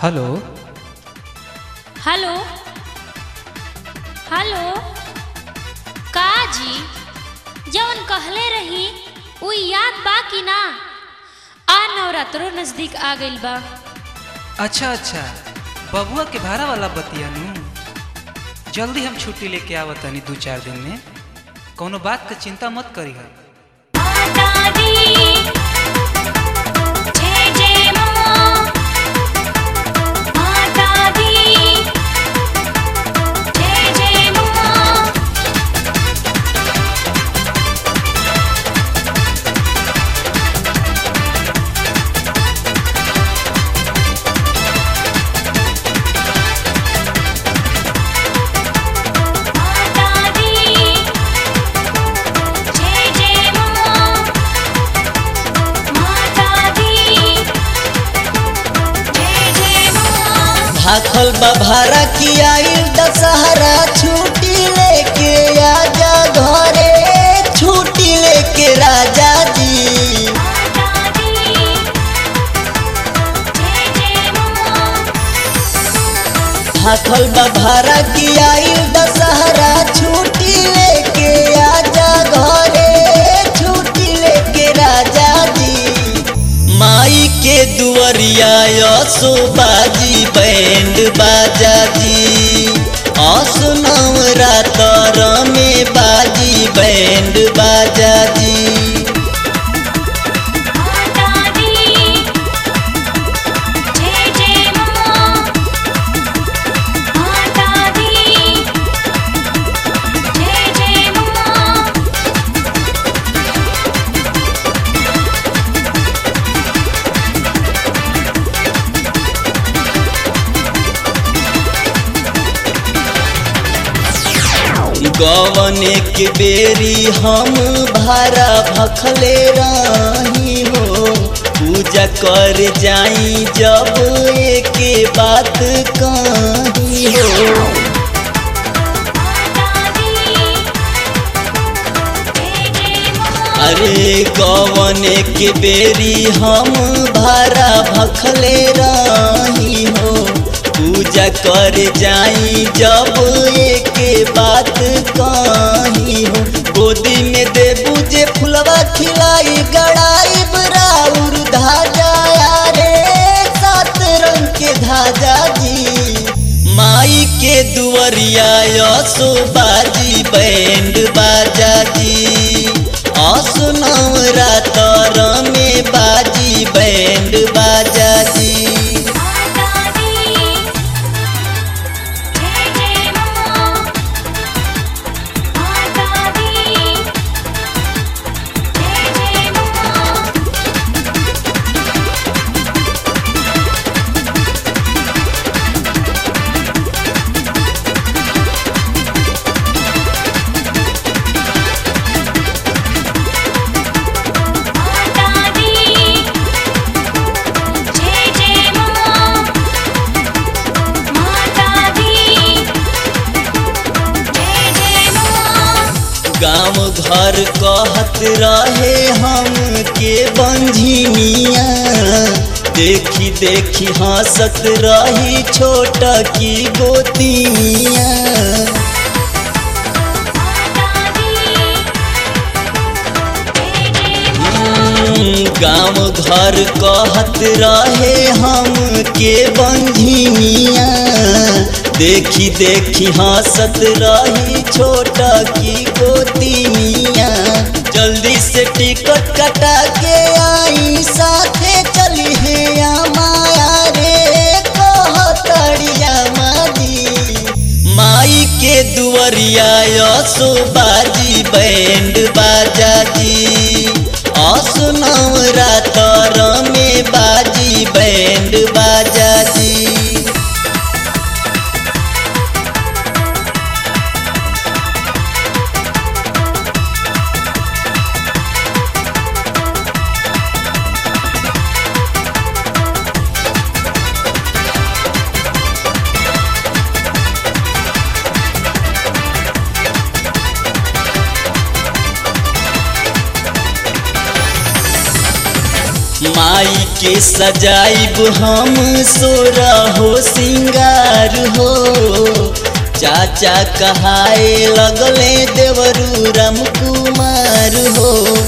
hello hello hello का जी जवन कहले रही उ याद बा कि ना आ नवरात्रो नजदीक आ गइल बा अच्छा अच्छा बबुआ के भाड़ा वाला बतिया नु जल्दी हम छुट्टी लेके आवत तनी दू चार दिन में कौनो बात का चिंता मत करी भाखल बभारा की आई दशहरा छुट्टी लेके आजा घरे छुट्टी लेके राजा जी भाखल बभारा की आई दशहरा छुट्टी लेके आजा घरे छुट्टी लेके राजा जी माई के दुआरिया यसो बाजी बैंड बाजा जी असनव रातर में बाजी बैंड बाजा जी गवने के बेरी हम भारा भखले रही हो पूजा कर जाई जब एके बात कही हो अरे गवने के बेरी हम भारा भखले रही हो पूजा कर जाई जब एके बात कही हो गोदी में देबू जे फुलवा खिलाई गड़ाई बराउर धाजा रे सात रंग के धाजा जी माई के दुआरिया यसो बाजी बैंड बाजा जी असनव रातर में बाजी बैंड बाजा जी गाँव घर कहत रहे हम के बंझिनिया देखी देखी हंसत रही छोट की गोतिनिया गाँव घर कहत रहे हम के बंझिनिया देखी देखी हंसत रही छोट की गोतिनिया जल्दी से टिकट कटा के आई साथे चली है माया रे कहतड़िया माजी माई के दुआरिया यसो बाजी बैंड बाजा जी असनव रातर में बाजी बैंड बाजा जी माई के सजाइब हम सोरा हो सिंगार हो चाचा कहाए लगले देवरू राम कुमार हो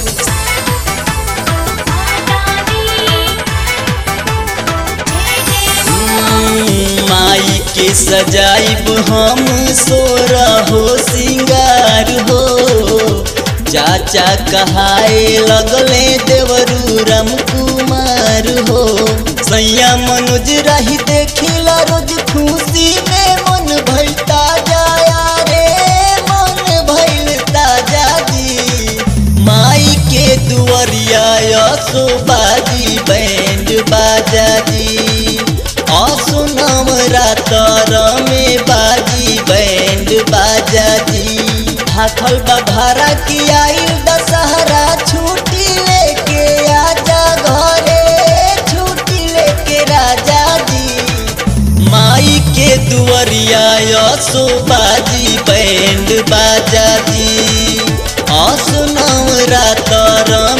माई के सजाइब हम सोरा हो सिंगार हो चाचा कहाए लगले देवरू राम कुमार हो सैया मनोज रही देखिला रोज खुशी में मन भइल ताजा रे मन भइल ताजा जी माई के दुआरिया यसो बाजी बैंड बाजा जी असुनम रातर में बाजी बैंड बाजा जी हाथल बभारा की आई दशहरा छुट्टी लेके आजा घरे छुट्टी लेके राजा जी माई के दुआरिया यसो बाजी बैंड बाजा जी असुनम रातर